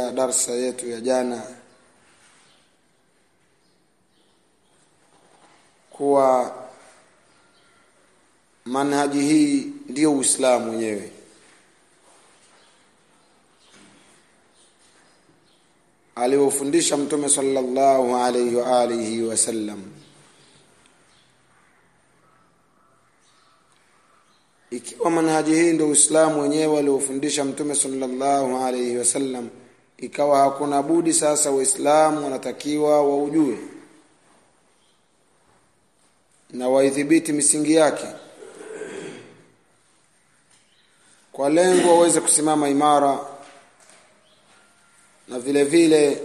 katika darsa yetu ya jana kuwa manhaji hii ndiyo Uislamu wenyewe aliofundisha Mtume sallallahu alayhi wa alihi wasallam ikiwa manhaji hii ndio Uislamu wenyewe aliofundisha Mtume sallallahu alayhi wasallam ikawa hakuna budi sasa waislamu wanatakiwa waujue na waidhibiti misingi yake kwa lengo waweze kusimama imara na vile vile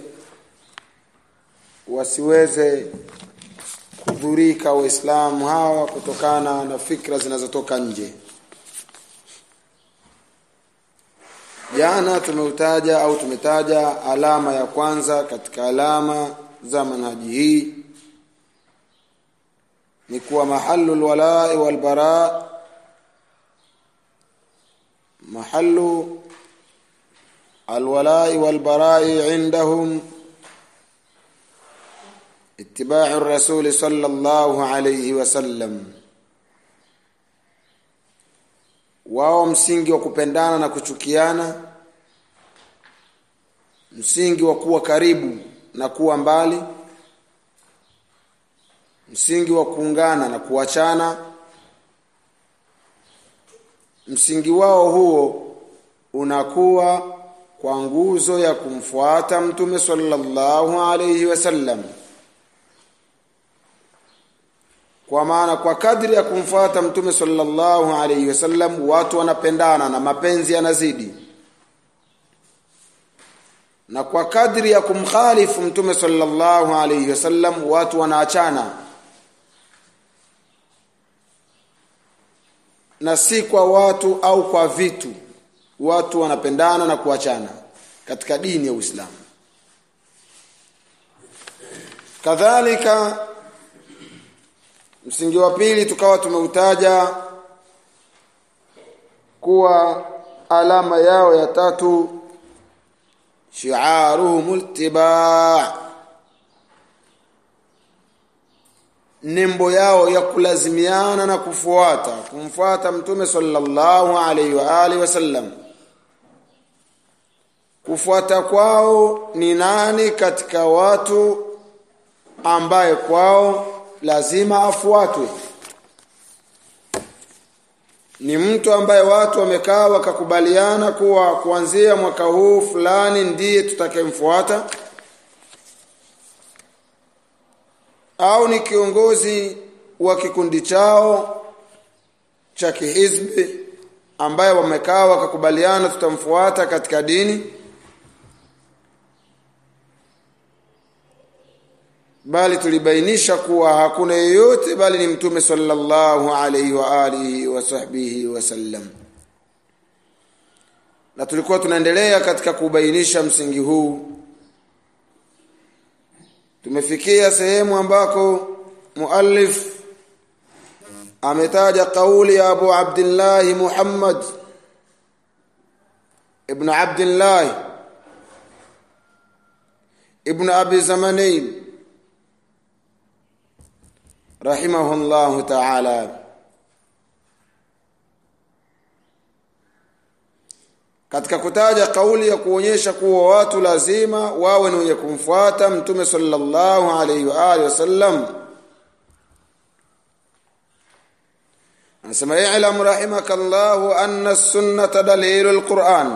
wasiweze kudhurika waislamu hawa kutokana na fikra zinazotoka nje jana tumeutaja au tumetaja alama ya kwanza katika alama za manhaji hii ni kuwa mahallu alwala'i walbara mahallu alwala'i walbara'i indahum اتباع الرسول صلى الله عليه وسلم wao msingi wa kupendana na kuchukiana msingi wa kuwa karibu na kuwa mbali msingi wa kuungana na kuachana msingi wao huo unakuwa kwa nguzo ya kumfuata mtume sallallahu alayhi wasallam kwa maana kwa kadri ya kumfuata mtume sallallahu alayhi wasallam watu wanapendana na mapenzi yanazidi na kwa kadri ya kumkhalifu mtume sallallahu alayhi wasallam watu wanaachana na si kwa watu au kwa vitu watu wanapendana na kuachana katika dini ya Uislamu kadhalika msingi wa pili tukawa tumeutaja kuwa alama yao ya tatu shi'aruhum iltiba' nembo yao ya kulazimiana na kufuata kumfuata mtume sallallahu alaihi wa alihi wasallam kufuata kwao ni nani katika watu ambaye kwao lazima afuatwe ni mtu ambaye watu wamekaa wakakubaliana kuwa kuanzia mwaka huu fulani ndiye tutakayemfuata au ni kiongozi wa kikundi chao cha kihizbi ambaye wamekaa wakakubaliana tutamfuata katika dini bali tulibainisha kuwa hakuna yeyote bali ni mtume sallallahu alaihi wa alihi wa sahbihi wasallam na tulikuwa tunaendelea katika kubainisha msingi huu tumefikia sehemu ambako muallif ametaja kauli ya Abu Abdullah Muhammad ibn Abdullah ibn Abi Zamanain rahimahullahu ta'ala katika kutaja kauli ya kuonyesha kuwa watu lazima wawe ni wenye kumfuata mtume sallallahu alaihi wa alihi wasallam anasema i'lam rahimakallahu anna as-sunnata dalilul Qur'an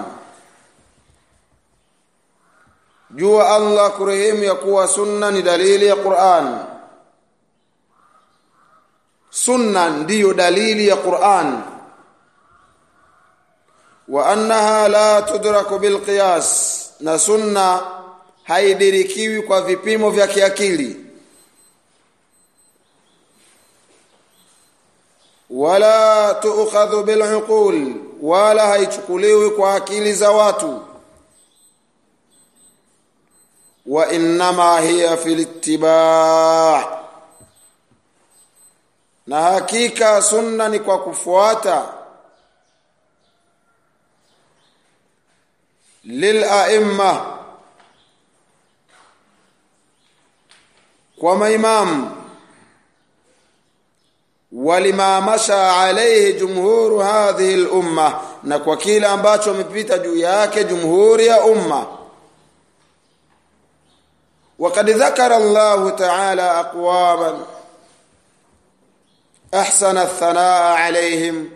jua Allah kurehemu ya kuwa sunna ni dalili ya Qur'an sunna ndiyo dalili ya Qur'an wa annaha la tudraku bilqiyas na sunna haidirikiwi kwa vipimo vya kiakili wala tu'khadhu bil'uqul wala haichukuliwi kwa akili za watu wa innama hiya fil ittiba' na hakika sunna ni kwa kufuata lil a'imma kwa maimamu walima masha alayhi jumhuru hadhihi al-umma na kwa kile ambacho wamepita juu yake jumhuri ya umma وقد ذكر الله تعالى اقواما احسن الثناء عليهم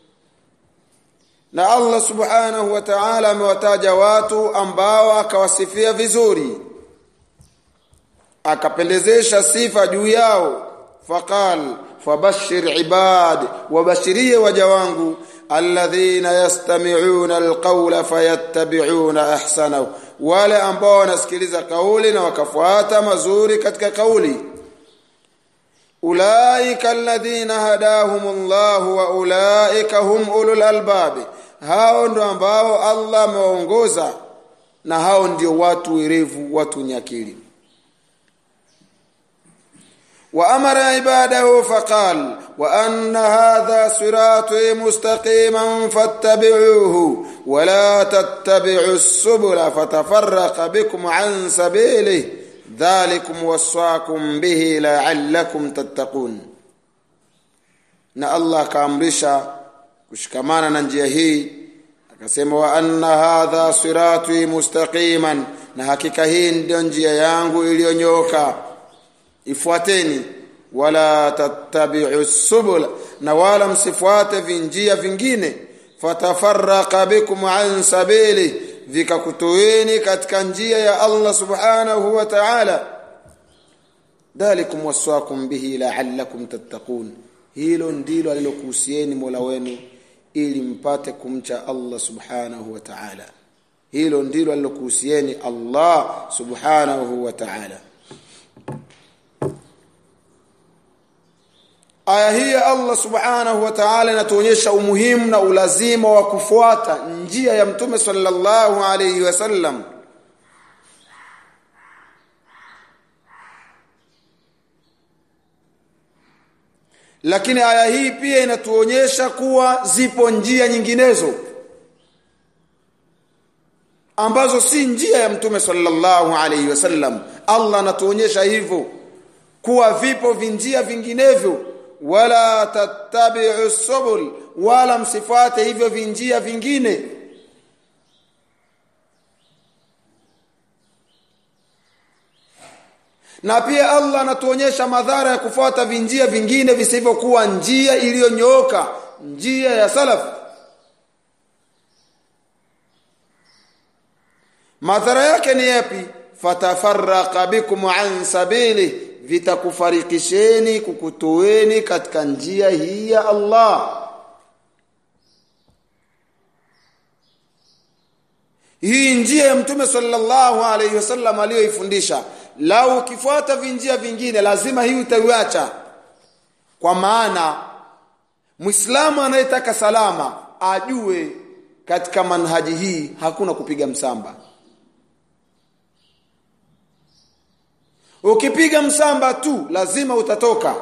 na Allah subhanahu wa ta'ala amewataja watu ambao akawasifia vizuri akapendezesha sifa juu yao faqal fabashir ibad wabashirie waja wangu alladhina yastami'una alqawla fayattabi'una ahsanahu wale ambao wanasikiliza kauli na wakafuata mazuri katika kauli ulaika alladhina hadahumullahu wa ulaika hum ulul albabi hao ndo ambao Allah amewaongoza na hao ndio watu werevu watu nyakili وامر عباده فقال وان هذا صراطي مستقيما فاتبعوه ولا تتبعوا السبل فتفرق بكم عن سبيله ذلكم وصاكم به لعلكم تتقون na Allah kaamrisha kushikamana na njia hii akasema wa anna hadha sirati mustaqiman na hakika hii ndio njia yangu iliyonyoka ifuateni wala tattabi'u subula na wala msifuate vinjia vingine fatafarraqa bikum an sabili vikakutoeni katika njia ya Allah subhanahu wa ta'ala dhalikum waswakum bihi la'allakum tattaqun hilo ndilo alilokuhusieni Mola wenu ili mpate kumcha Allah subhanahu wa ta'ala hilo ndilo alilokuhusieni Allah subhanahu wa ta'ala aya hii ya Allah subhanahu wa ta'ala inatuonyesha umuhimu na ulazima wa kufuata njia ya mtume sallallahu alayhi wasallam lakini aya hii pia inatuonyesha kuwa zipo njia nyinginezo ambazo si njia ya mtume sallallahu alayhi wasallam Allah anatuonyesha hivyo kuwa vipo vinjia vinginevyo wala tattabi'u subul wala msifate hivyo vinjia vingine na pia Allah anatuonyesha madhara ya kufuata vinjia vingine visivyokuwa njia iliyonyooka njia ya salaf madhara yake ni yapi fatafarraqa bikum an sabili vitakufarikisheni kukutoeni katika njia hii ya Allah hii njia ya mtume sallallahu alayhi wasallam aliyoifundisha lau ukifuata vinjia vingine lazima hii utaiacha kwa maana Muislamu anayetaka salama ajue katika manhaji hii hakuna kupiga msamba ukipiga msamba tu lazima utatoka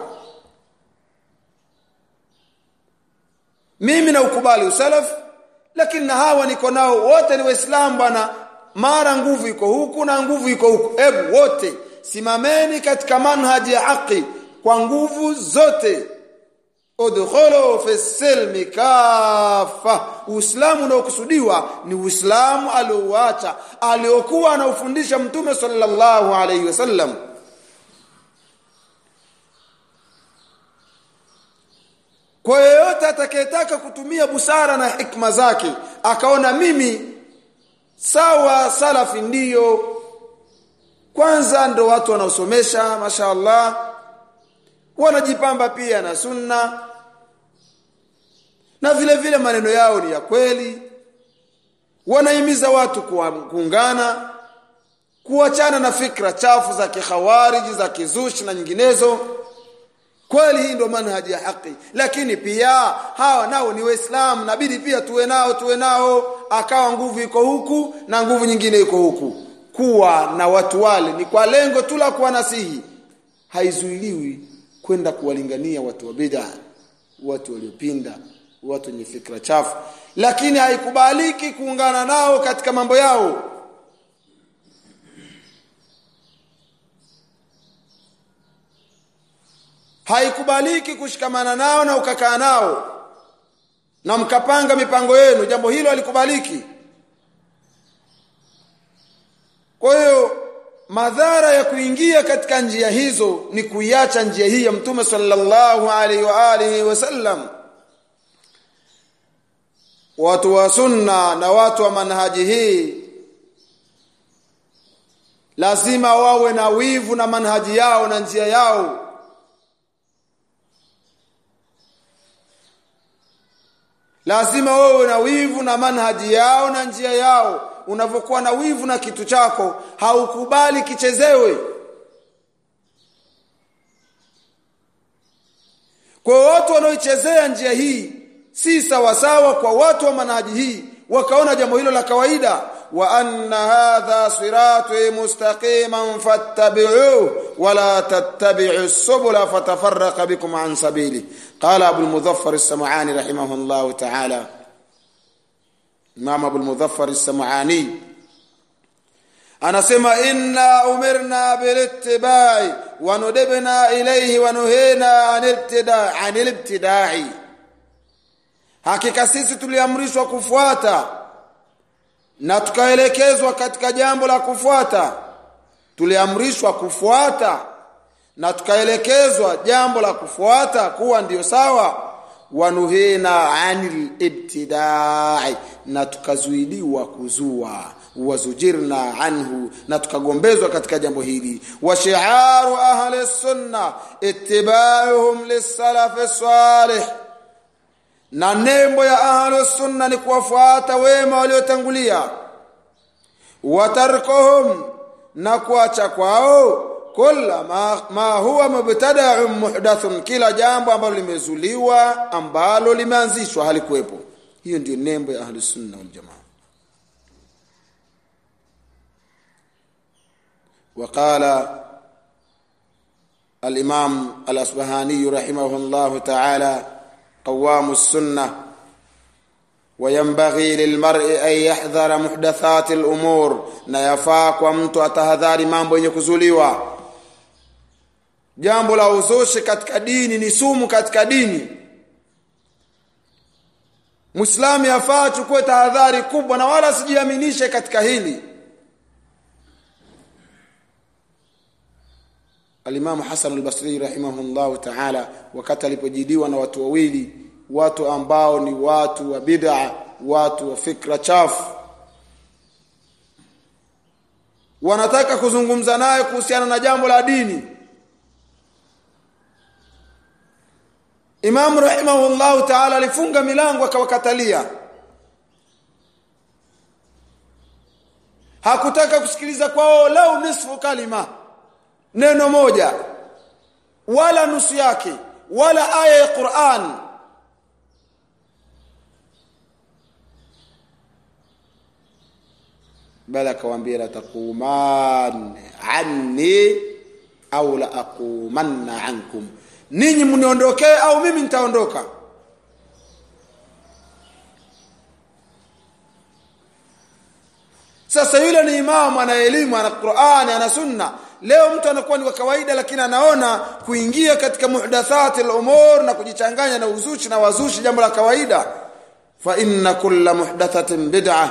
mimi na ukubali usalaf lakini na hawa niko nao wote ni waislamu bwana mara nguvu iko huku na nguvu iko huku hebu wote simameni katika manhaji ya haki kwa nguvu zote udkhulu fi silmi kafa uislamu unaokusudiwa ni uislamu aliouacha aliokuwa anaufundisha mtume sallallahu alaihi wasallam kwa yeyote atakayetaka kutumia busara na hikma zake akaona mimi sawa salafi ndiyo kwanza ndo watu wanaosomesha mashaallah wanajipamba pia na sunna na vile vile maneno yao ni ya kweli wanahimiza watu kuungana kuachana na fikra chafu za kikhawariji za kizushi na nyinginezo kweli hii ndio manhaji ya haki lakini pia hawa nao ni waislamu nabidi pia tuwe nao tuwe nao akawa nguvu iko huku na nguvu nyingine iko huku kuwa na watu wale ni kwa lengo tu la kuwanasihi haizuiliwi kwenda kuwalingania watu wa bid'a watu waliopinda watu wenye fikra chafu lakini haikubaliki kuungana nao katika mambo yao haikubaliki kushikamana nao na ukakaa nao na mkapanga mipango yenu jambo hilo halikubaliki kwa hiyo madhara ya kuingia katika njia hizo ni kuiacha njia hii ya mtume sallallahu alaihi wa alihi wasallam watu wa sunna na watu wa manhaji hii lazima wawe na wivu na manhaji yao na njia yao lazima wawe na wivu na manhaji yao na njia yao unavyokuwa na wivu na kitu chako haukubali kichezewe kwa watu wanaoichezea njia hii si sawasawa kwa watu wa manhaji hii wakaona jambo hilo la kawaida wa anna hadha sirati mustaqiman fattabi'uhu wa la tattabi'u subula fatafarraqa bikum an sabili qala abu al-mudhaffar as-sam'ani rahimahullah ta'ala imam abu al-mudhaffar as-sam'ani anasema inna umirna bilittiba'i wa nudibna ilayhi wa nuhina anil ibtida'i anil ibtida'i hakika sisi tuliamrishwa kufuata na tukaelekezwa katika jambo la kufuata tuliamrishwa kufuata na tukaelekezwa jambo la kufuata kuwa ndiyo sawa wanuhina anil ibtidai na tukazuiliwa kuzua wazujirna anhu na tukagombezwa katika jambo hili wa shi'aru ahli sunna ittiba'uhum lis-salaf salih na nembo ya ahlu sunna ni kuwafuata wema waliotangulia watarkuhum na kuacha kwao kula ma, ma huwa mubtada'un muhdathun kila jambo ambalo limezuliwa ambalo limeanzishwa halikuwepo hiyo ndio nembo ya ahlu sunna wal jamaa وقال الإمام الأصبهاني رحمه الله تعالى قوام السنة وينبغي للمرء أن يحذر محدثات الأمور na yafaa kwa mtu atahadhari mambo yenye kuzuliwa jambo la uzushi katika dini ni sumu katika dini Muislamu yafaa achukue tahadhari kubwa na wala sijiaminishe katika hili Al-Imam Hasan al-Basri rahimahullahu ta'ala wakati alipojidiwa na watu wawili watu ambao ni watu wa bid'a watu wa fikra chafu wanataka kuzungumza naye kuhusiana na jambo la dini Imam rahimahullahu ta'ala alifunga milango akawakatalia hakutaka kusikiliza kwao lau nisfu kalima neno moja wala nusu yake wala aya ya Qur'an bali akawaambia la taquman anni au la aqumanna ankum ninyi mniondokee au mimi nitaondoka sasa yule ni imamu ana elimu ana Qur'ani ana sunna leo mtu anakuwa ni wa kawaida lakini anaona kuingia katika muhdathati al-umur na kujichanganya na uzushi na wazushi jambo la kawaida fa inna kulla muhdathatin bid'ah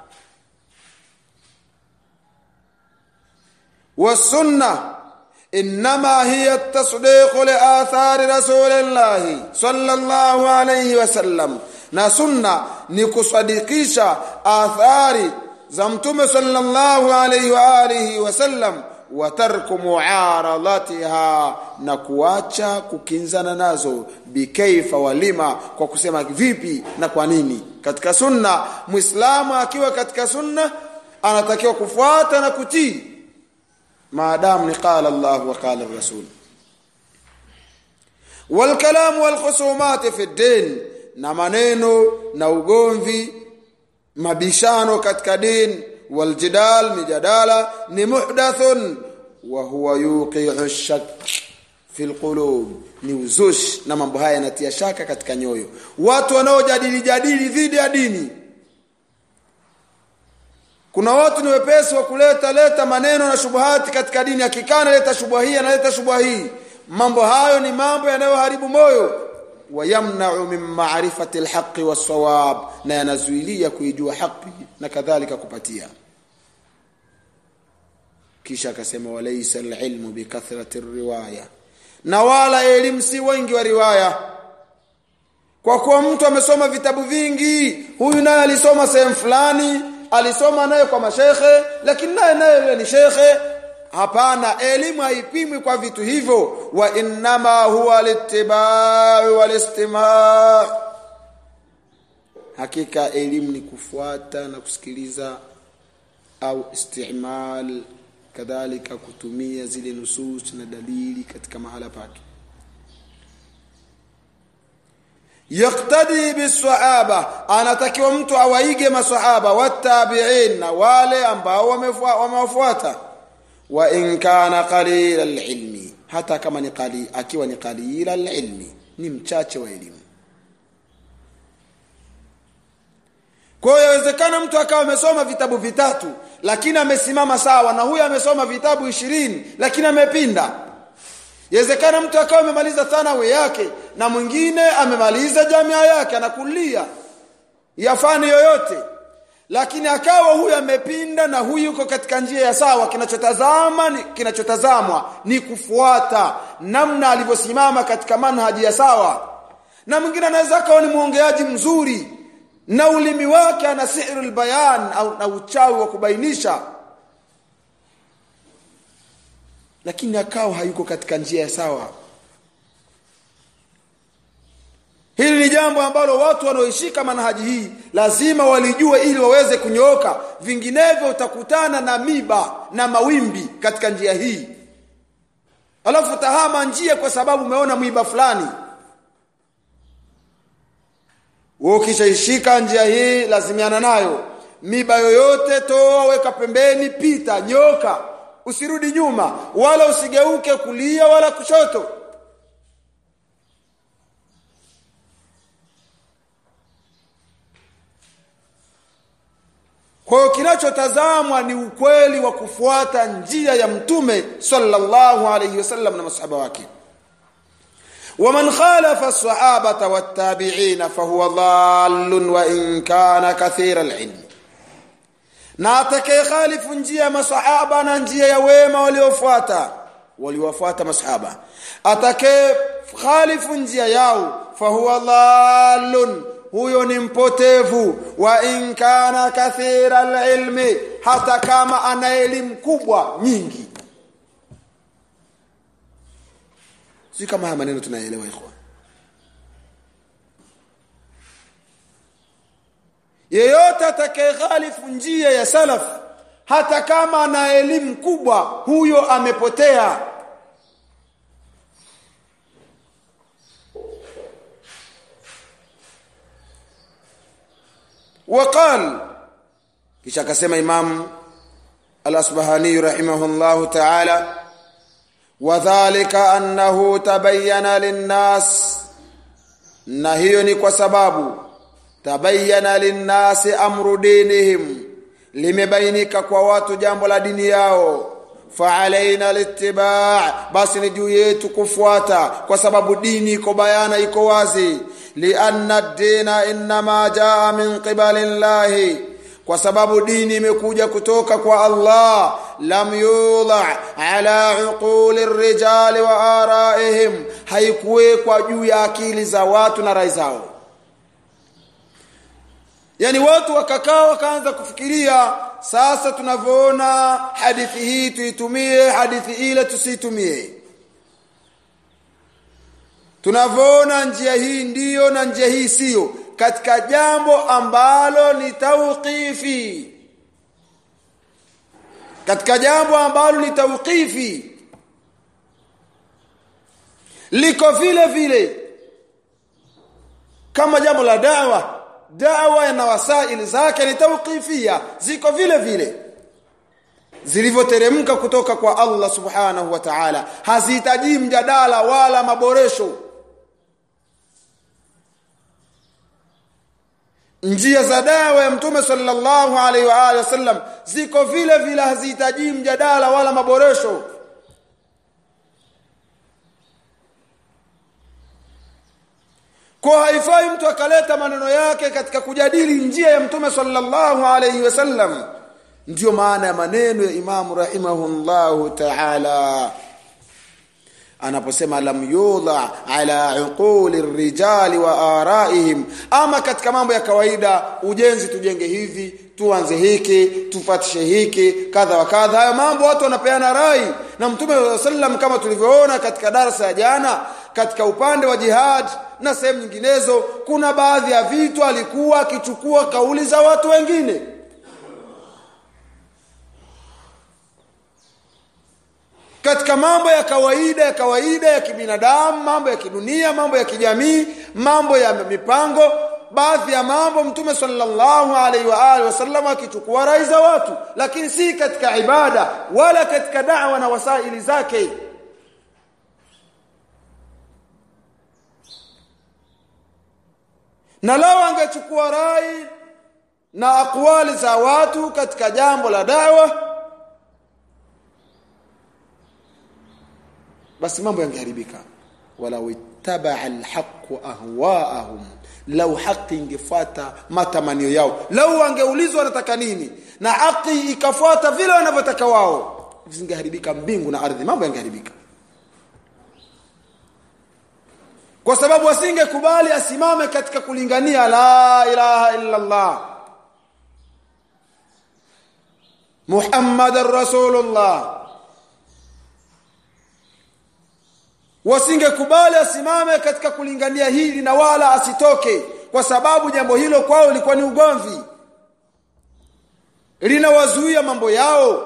والسنه انما هي التصديق لاثار رسول الله صلى الله عليه وسلم na sunna ni kusadikisha athari za mtume sallallahu alayhi wa alihi wasallam wa tarku muaradatiha na kuacha kukinzana nazo bikaifa walima kwa kusema vipi na kwa nini katika sunna muislamu akiwa katika sunna anatakiwa kufuata na kutii maadamu ni qala Allah wa qala rasul والكلام والخصومات في الدين na maneno na ugomvi mabishano katika dini waljidal mijadala ni muhdathun wa huwa yuqi'u shak fi alqulub ni uzush na mambo haya yanatia shaka katika nyoyo watu wanaojadili jadili dhidi ya dini kuna watu ni wepesi wa kuleta leta maneno na shubuhati katika dini akikana leta shubha hii analeta shubha hii mambo hayo ni mambo yanayoharibu moyo wayamna'u min ma'rifati alhaqqi was-sawab na yanazuilia kuijua haki na kadhalika kupatia kisha akasema walaysa alilmu bikathrati riwaya na wala elimu si wengi wa riwaya kwa kuwa mtu amesoma vitabu vingi huyu naye alisoma sehemu fulani alisoma naye kwa mashekhe lakini naye naye yule ni shekhe hapana elimu haipimwi kwa vitu hivyo wa innama huwa litibau walistima hakika elimu ni kufuata na kusikiliza au istimal kadhalika kutumia zile nusus na dalili katika mahala pake yaktadi bisahaba anatakiwa mtu awaige masahaba watabi'in na wale ambao wamewafuata wa in kana qalila alilmi hata kama ni qali akiwa ni qalila alilmi ni mchache wa elimu kwa hiyo inawezekana mtu akawa amesoma vitabu vitatu lakini amesimama sawa na huyu amesoma vitabu ishirini lakini amepinda Yawezekana mtu akawa amemaliza thanawi yake na mwingine amemaliza jamia yake anakulia ya fani yoyote lakini akawa huyu amepinda na huyu yuko katika njia ya sawa kinachotazama ni kinachotazamwa ni kufuata namna alivyosimama katika manhaji ya sawa na mwingine anaweza akawa ni mwongeaji mzuri na ulimi wake ana sihrul bayan au na uchawi wa kubainisha lakini akawa hayuko katika njia sawa hili ni jambo ambalo watu wanaoishika manhaji hii lazima walijue ili waweze kunyooka vinginevyo utakutana na miba na mawimbi katika njia hii alafu tahama njia kwa sababu umeona mwiba fulani wewe ukishaishika njia hii lazimiana nayo miba yoyote toa weka pembeni pita nyoka usirudi nyuma wala usigeuke kulia wala kushoto kwa hiyo kinachotazamwa ni ukweli wa kufuata njia ya mtume sallallahu alayhi wasallam na masahaba wake ومن خالف الصحابة والتابعين فهو ضال وإن كان كثير العلم na atakaye khalifu njia ya masahaba na njia ya wema waliofuata waliofuata masahaba atakaye khalifu njia yao fahuwa dhalun huyo ni mpotevu wa in kana kathira alilmi hata kama ana elimu kubwa nyingi si kama haya maneno tunaelewa ikhwan yeyote atakayekhalifu njia ya salaf hata kama ana elimu kubwa huyo amepotea وقال kisha akasema imam al-asbahani rahimahullah ta'ala wadhālika annahu tabayyana lin-nas na hiyo ni kwa sababu tabayyana linnasi amru dinihim limebainika kwa watu jambo la dini yao faalaina littiba basi ni juu yetu kufuata kwa sababu dini iko bayana iko wazi lianna ad-dina inma jaa min qibali llahi kwa sababu dini imekuja kutoka kwa Allah lam yudha ala uquli rijali wa araihim haikuwekwa juu ya akili za watu na rai zao yani watu wakakaa wakaanza kufikiria sasa tunavyoona hadithi hii tuitumie hadithi ile tusitumie tunavyoona njia hii ndiyo na njia hii siyo katika jambo ambalo ni tauqifi katika jambo ambalo ni tauqifi liko vile vile kama jambo la dawa dawa na wasaili zake ni tauqifia ziko vile vile zilivyoteremka kutoka kwa Allah subhanahu wa ta'ala hazihitaji mjadala wala maboresho njia za dawa ya mtume sallallahu alaihi wa alihi wasallam ziko vile vile hazihitaji mjadala wala maboresho kwa haifai mtu akaleta maneno yake katika kujadili njia ya mtume sallallahu alayhi wasallam ndiyo maana ya maneno ya imamu rahimahullahu ta'ala anaposema lam yudha ala uquli rijali wa araihim ama katika mambo ya kawaida ujenzi tujenge hivi tuanze hiki tufatishe hiki kadha wa kadha hayo mambo watu wanapeana rai na mtume sallam kama tulivyoona katika darasa ya jana katika upande wa jihad na sehemu nyinginezo kuna baadhi ya vitu alikuwa akichukua kauli za watu wengine katika mambo ya kawaida ya kawaida ya kibinadamu mambo ya kidunia mambo ya kijamii mambo ya mipango baadhi ya mambo mtume sallallahu alaihi wa alihi wasallam akichukua rai za watu lakini si katika ibada wala katika da'wa na wasaili zake na lao angechukua rai na akwali za watu katika jambo la dawa basi mambo yangeharibika walau ittabaa alhaqu ahwaahum lau haki ingefuata matamanio yao lau wangeulizwa wanataka nini na haki ikafuata vile wanavyotaka wao zingeharibika mbingu na ardhi mambo yangeharibika kwa sababu asingekubali asimame katika kulingania la ilaha illa Allah Muhammadar Rasulullah wasingekubali asimame katika kulingania hili na wala asitoke kwa sababu jambo hilo kwao lilikuwa ni ugomvi linawazuia mambo yao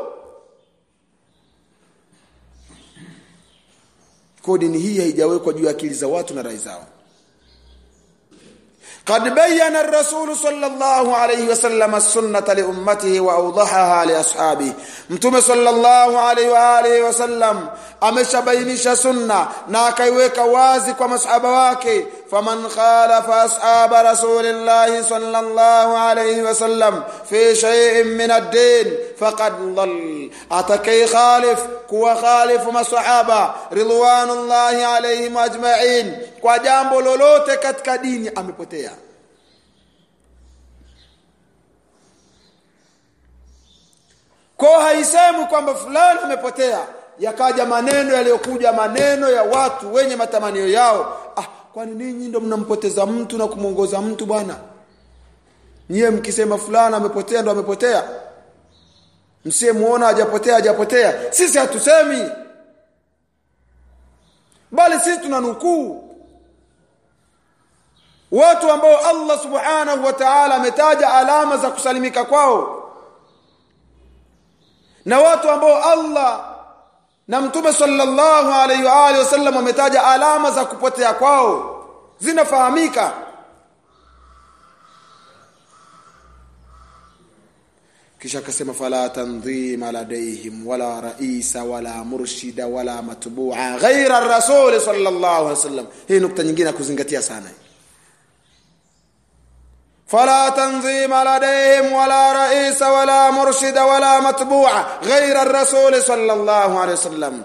kwa dini hii haijawekwa juu ya akili za watu na rai zao قد بين الرسول صلى الله عليه وسلم السنة لأمته وأوضحها لأصحابه متوم صلى الله عليه وآله وسلم ameshabainisha sunna na akaiweka wazi kwa masahaba wake faman khalafa ashaba rasulillahi sallallahu alayhi wasallam fi shay'in min ad-din faqad dhall atakai khalif kuwa khalifu masahaba ridwanullahi alayhim ajma'in kwa jambo lolote katika dini amepotea kwa haisemi kwamba fulani amepotea yakaja maneno yaliyokuja maneno ya watu wenye matamanio yao ah kwani ninyi ndo mnampoteza mtu na kumwongoza mtu bwana nyie mkisema fulani amepotea ndo amepotea msiyemuona hajapotea hajapotea sisi hatusemi bali sisi tunanukuu watu ambao Allah subhanahu wa ta'ala ametaja alama za kusalimika kwao na watu ambao Allah na mtume sallallahu alaihi wa alihi wasallam ametaja alama za kupotea kwao zinafahamika kisha akasema fala tanzima ladaihim wala raisa wala murshida wala matbu'a ghaira ar-rasul sallallahu alaihi wasallam hii nukta nyingine ya kuzingatia sana فلا تنظيم لديهم ولا رئيس ولا مرشد ولا متبوع غير الرسول صلى الله عليه وسلم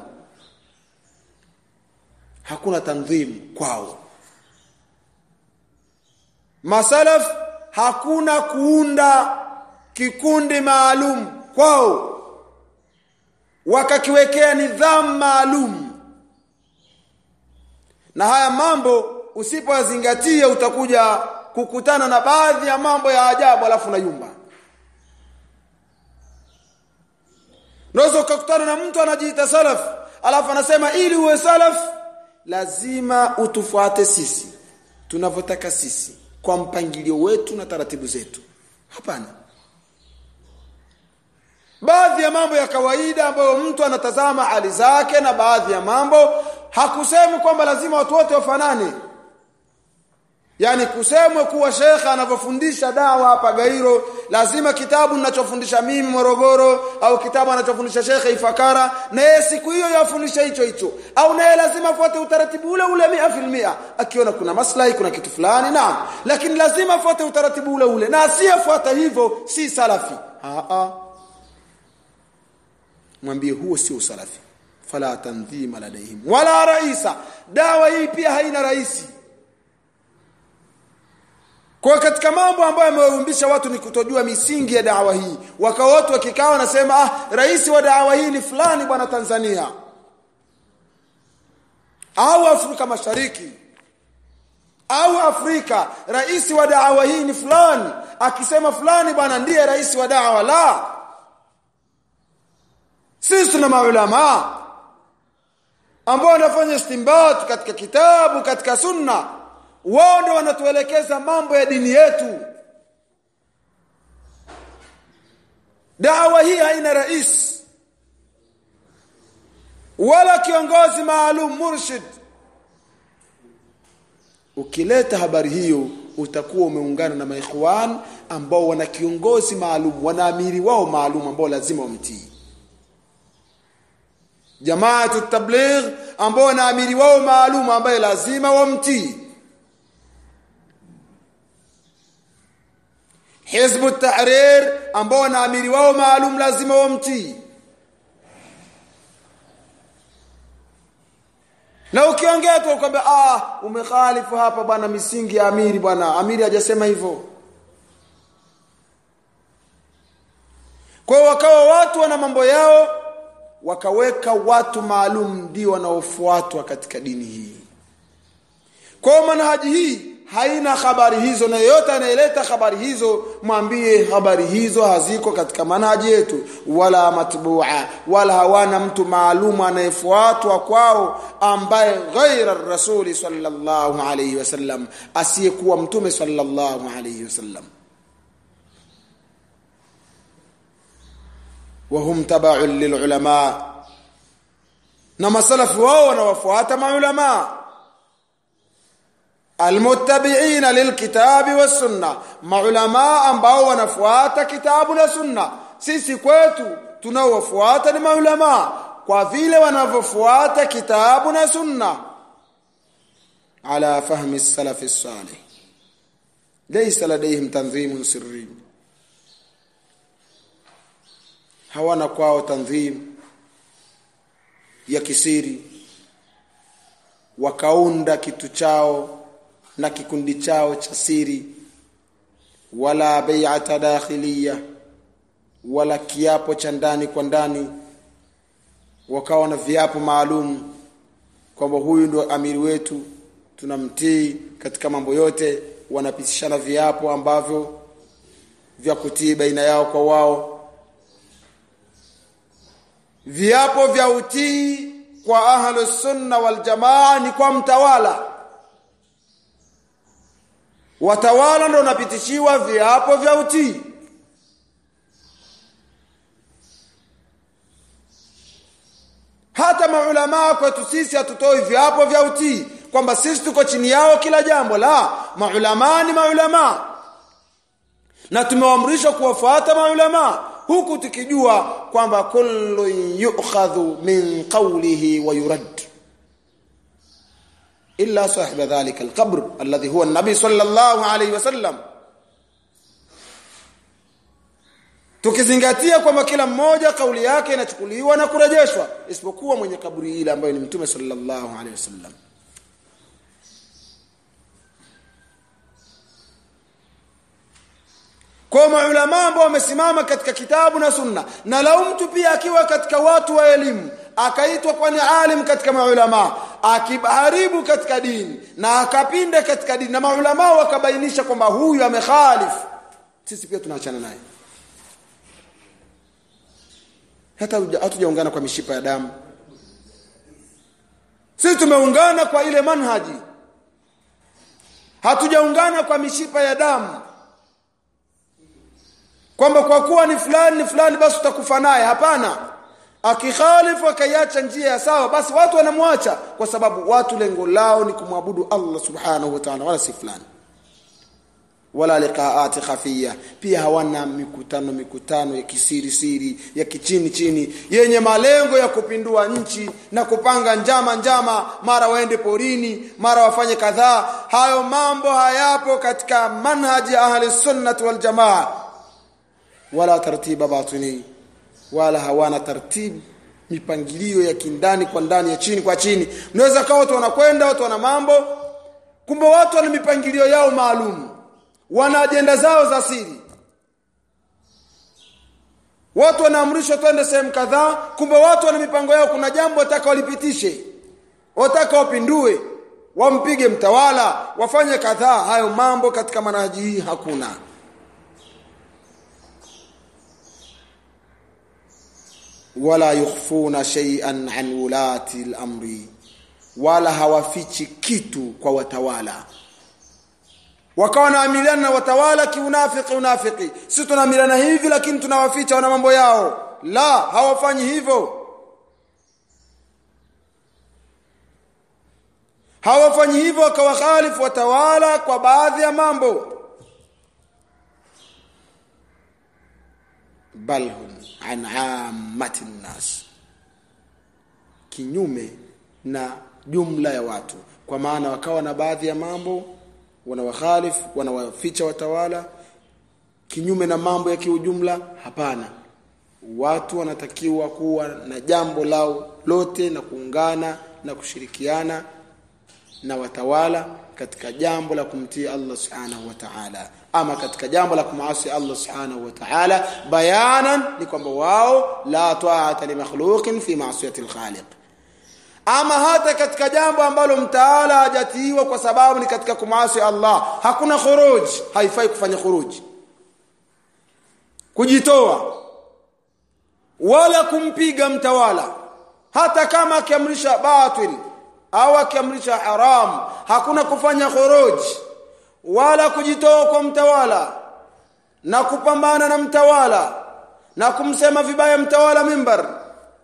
hakuna tanzim kwao masalaf hakuna kuunda kikundi maalum kwao wakakiwekea nidhamu maalum na haya mambo usipoyazingatia utakuja kukutana na baadhi ya mambo ya ajabu alafu na yumba Unaweza ukakutana na mtu anajiita salaf alafu anasema ili uwe salaf lazima utufuate sisi tunavyotaka sisi kwa mpangilio wetu na taratibu zetu hapana baadhi ya mambo ya kawaida ambayo mtu anatazama hali zake na baadhi ya mambo hakusemi kwamba lazima watu wote wafanane yani kusemwe kuwa shekhe anavyofundisha dawa hapa Gairo lazima kitabu ninachofundisha mimi Morogoro au kitabu anachofundisha shekhe Ifakara na yeye siku hiyo yafundisha hicho hicho au naye lazima afuate utaratibu ule ule mia filmia akiona kuna maslahi kuna kitu fulani naam lakini lazima afuate utaratibu ule ule na asiyefuata hivyo si salafi a a mwambie huo sio usalafi fala tanzima ladaihim wala raisa dawa hii pia haina raisi kwa katika mambo ambayo yamewaumbisha watu ni kutojua misingi ya dawa hii wakawa watu wakikaa wanasema ah rais wa dawa hii ni fulani bwana Tanzania au Afrika Mashariki au Afrika rais wa dawa hii ni fulani akisema fulani bwana ndiye rais wa dawa la sisi tuna maulama ambao wanafanya istimbat katika kitabu katika sunna wao ndio wanatuelekeza mambo ya dini yetu dawa hii haina rais wala kiongozi maalum murshid ukileta habari hiyo utakuwa umeungana na maikhwan ambao wana kiongozi maalum wanaamiri wao maalum ambao lazima wamtii jamaatu tabligh ambao wanaamiri wao maalum ambaye lazima wamtii hizbu tahrir ambao wanaamiri wao maalum lazima wamtii na ukiongea tu kwamba ah umekhalifu hapa bwana misingi ya amiri bwana amiri hajasema hivyo kwa wakawa watu wana mambo yao wakaweka watu maalum ndio wanaofuatwa katika dini hii kwa manhaji hii haina habari hizo na yeyote anayeleta habari hizo mwambie habari hizo haziko katika manhaji yetu wala matbua wala hawana mtu maalum anayefuatwa kwao ambaye ghaira rasuli sallallahu alayhi wasallam asiyekuwa mtume sallallahu alayhi wasallam وهم تبع للعلماء na masalafu wao wanawafuata maulama almuttabi'ina lilkitabi wassunna maulama ambao wanafuata kitabu na sunna sisi kwetu tunaowafuata ni maulama kwa vile wanavyofuata kitabu na sunna ala fahmi salaf salih laysa ladayhim tanzimun sirri hawana kwao tanzim ya kisiri wakaunda kitu chao na kikundi chao cha siri wala bai'ata dakhiliya wala kiapo cha ndani kwa ndani wakawa na viapo maalum kwamba huyu ndo amiri wetu tunamtii katika mambo yote wanapitishana viapo ambavyo vya kutii baina yao kwa wao viapo vya utii kwa ahlu sunna wal jamaa ni kwa mtawala watawala ndio wanapitishiwa viapo vya utii hata maulama kwetu sisi hatutoi viapo vya utii kwamba sisi tuko chini yao kila jambo la maulama ni maulama na tumeamrishwa kuwafuata maulama huku tukijua kwamba kullu yu'khadhu min qawlihi wa yurad illa sahiba dhalika alqabr alladhi huwa an-nabi sallallahu alayhi wasallam tukizingatia kwamba kila mmoja kauli yake inachukuliwa na kurejeshwa isipokuwa mwenye kaburi ile ambayo ni mtume sallallahu alayhi wasallam kwa maulama ambao wamesimama katika kitabu na sunna na lau mtu pia akiwa katika watu wa elimu akaitwa kwa ni alim katika maulama akiharibu katika dini na akapinda katika dini na maulama wakabainisha kwamba huyu amekhalif sisi pia tunaachana naye hata hatujaungana kwa mishipa ya damu sisi tumeungana kwa ile manhaji hatujaungana kwa mishipa ya damu kwamba kwa kuwa ni fulani ni fulani basi utakufa naye hapana akikhalifu akaiacha njia ya sawa basi watu wanamwacha kwa sababu watu lengo lao ni kumwabudu Allah subhanahu wa ta'ala wala si fulani wala liqaati khafia pia hawana mikutano mikutano ya kisiri siri ya kichini chini yenye malengo ya kupindua nchi na kupanga njama njama mara waende porini mara wafanye kadhaa hayo mambo hayapo katika manhaji ya ahli sunnah wal jamaa wala tartiba batini wala hawana tartibu mipangilio ya kindani kwa ndani ya chini kwa chini mnaweza kawa watu wanakwenda watu wana mambo kumbe watu wana mipangilio yao maalum wana ajenda zao za siri watu wanaamrishwa twende sehemu kadhaa kumbe watu wana mipango yao kuna jambo wataka walipitishe wataka wapindue wampige mtawala wafanye kadhaa hayo mambo katika manhaji hii hakuna wala yukhfuna shay'an an ulati al-amri wala hawafichi kitu kwa watawala wakawa wanaamiliana na watawala kiunafiki unafiki sisi tunaamiliana hivi lakini tunawaficha wana mambo yao la hawafanyi hivyo hawafanyi hivyo wakawakhalifu watawala kwa baadhi ya mambo bal hum an ammati nnas kinyume na jumla ya watu kwa maana wakawa na baadhi ya mambo wanawakhalifu wanawaficha watawala kinyume na mambo ya kiujumla hapana watu wanatakiwa kuwa na jambo lao lote na kuungana na kushirikiana na watawala katika jambo la kumtii Allah subhanahu wa ta'ala ama katika jambo la kumasi Allah subhanahu wa ta'ala bayanan ni kwamba wao la ta'ata li makhluqin fi ma'siyati al-khaliq ama hata katika jambo ambalo mtaala hajatiiwa kwa sababu ni katika kumasi Allah hakuna khuruj haifai kufanya khuruj kujitoa wala kumpiga mtawala hata kama akiamrisha batil au akiamrisha haram hakuna kufanya khuruj wala kujitoa kwa mtawala na kupambana na mtawala na kumsema vibaya mtawala mimbar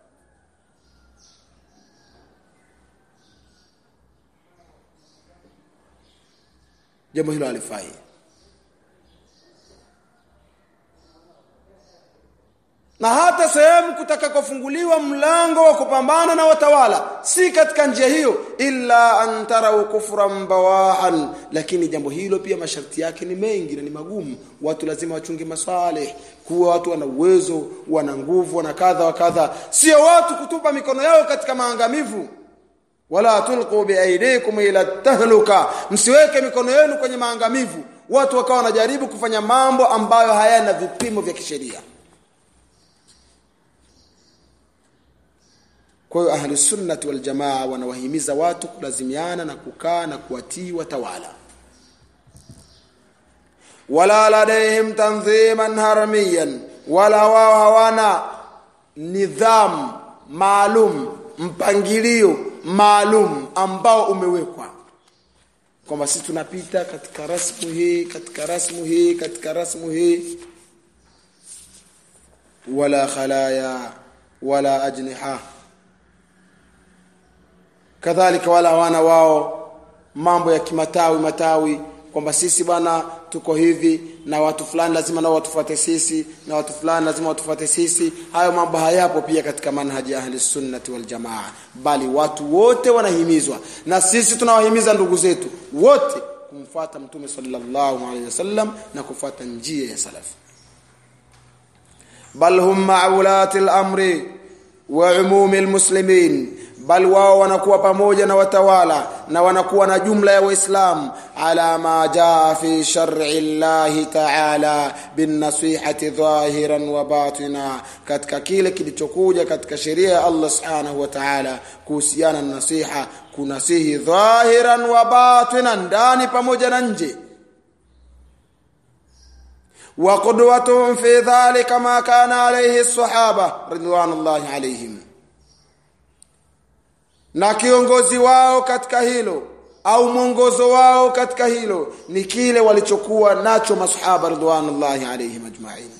jambo hilo halifai na hata sehemu kutakakofunguliwa mlango wa kupambana na watawala si katika njia hiyo illa an tarau kufran bawahan lakini jambo hilo pia masharti yake ni mengi na ni magumu watu lazima wachunge masalih kuwa watu wana uwezo wana nguvu wana kadha wa kadha sio watu kutupa mikono yao katika maangamivu wala tulqu biaidikum ila tahluka msiweke mikono yenu kwenye maangamivu watu wakawa wanajaribu kufanya mambo ambayo hayana vipimo vya kisheria kwa hiyo ahli sunnati wal jamaa wanawahimiza watu kulazimiana na kukaa na kuwatii watawala wala ladaihim tanziman haramiyan wala wao hawana nidhamu maalum mpangilio maalum ambao umewekwa kwamba sisi tunapita katika rasmu hii katika rasmu hii katika rasmu hii wala khalaya wala ajniha kadhalika wala hawana wao mambo ya kimatawi matawi kwamba sisi bwana tuko hivi na watu fulani lazima nao watufuate sisi na watu fulani lazima watufuate sisi hayo mambo hayapo pia katika manhaji ya ahli sunnati wal jamaa bali watu wote wanahimizwa na sisi tunawahimiza ndugu zetu wote kumfuata mtume sallallahu alaihi wasallam na kufuata njia ya salafi bal hum ma'ulati al-amri wa umumi al-muslimin bal wao wanakuwa pamoja na watawala na wanakuwa na jumla ya waislamu ala ma jaa fi shar'i llahi ta'ala bin nasihati dhahiran wa batina katika kile kilichokuja katika sheria ya Allah subhanahu wa ta'ala kuhusiana na nasiha kunasihi dhahiran wa batinan ndani pamoja na nje wa qudwatuhum fi dhalika ma kana alayhi as-sahaba ridwanullahi alayhim na kiongozi wao katika hilo au mwongozo wao katika hilo ni kile walichokuwa nacho masahaba ridwanullahi alayhim ajma'in